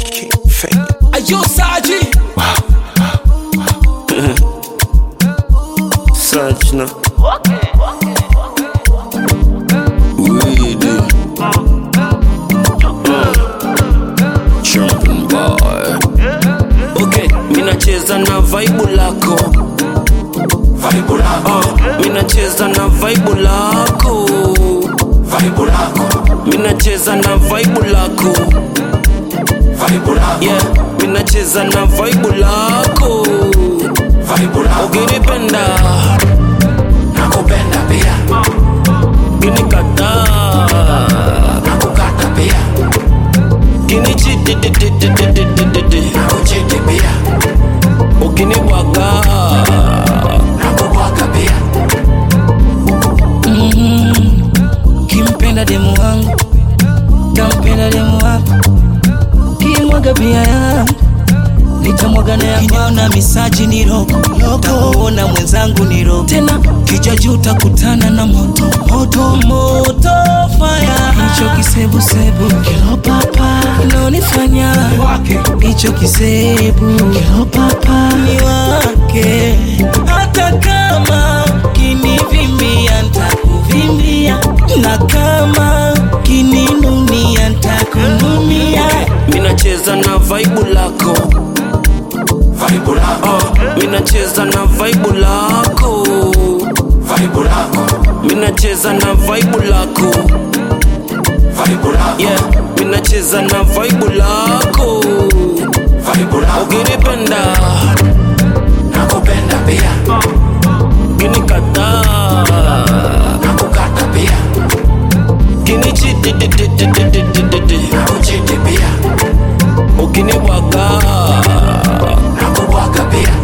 King Fake. Ayo Saji Sajna. Weedy. Jumping boy. Okay, minacheza na vaibu lako Vaibu lako, uh, minacheza na vaibu lako vaibu lako, minacheza na vaibu lako vaibu lako, yeah minacheza na vaibu lako vaibu lako, ukinipenda nakupenda pia, ukinikataa nakukata pia, kinichitititititititi nakuchiti pia, ukinibwaga nakubwaga pia, Kimpenda demu wangu Kampenda demu wako Kimwaga pia yangu Nitamwaga na yako Kiniona misaji ni roko Takuona mwenzangu ni roko Tena kija juu utakutana na moto Moto moto fire Hicho kisebusebu Kilo papa Kinonifanya Hicho kisebu Kilo papa Ni wake Hata kama Kinivimbia ntakuvimbia Na kama Kininunia ntakununia minacheza na vaibu lako vaibu lako, uh, minacheza na vaibu lako vaibu lako, minacheza na vaibu lako vaibu lako, yeah minacheza na vaibu lako vaibu lako, ukinipenda nakupenda pia, ukinikataa nakukata pia, kinichititititititi nakuchiti pia, ukinibwaga nakubwaga pia,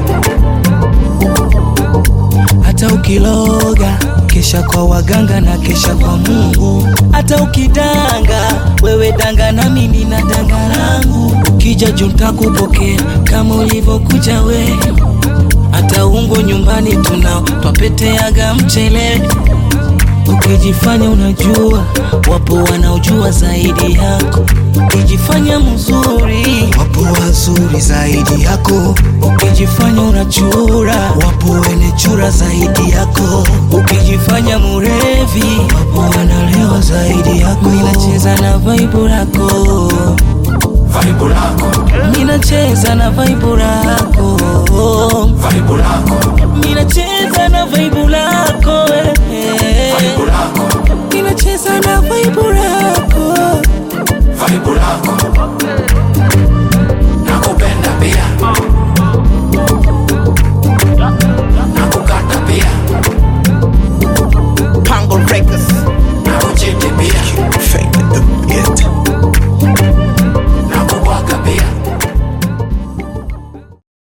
hata ukiloga kesha kwa waganga na kesha kwa Mungu. Hata ukidanga wewe danga na mimi na danga langu, ukija juu nitakupokea kama ulivyokuja we. Hata ungo nyumbani tunao twapeteaga mchele Ukijifanya unajua, wapo wanaojua zaidi yako. Ukijifanya mzuri, wapo wazuri zaidi yako. Ukijifanya unachura, wapo wenye chura zaidi yako. Ukijifanya murevi, wapo wanalewa zaidi yako. Minacheza na vaibu lako, vaibu lako, minacheza na vaibu lako, vaibu lako, minacheza na vaibu lako, eh. vaibu lako, Ninacheza na vaibu lako vaibu lako,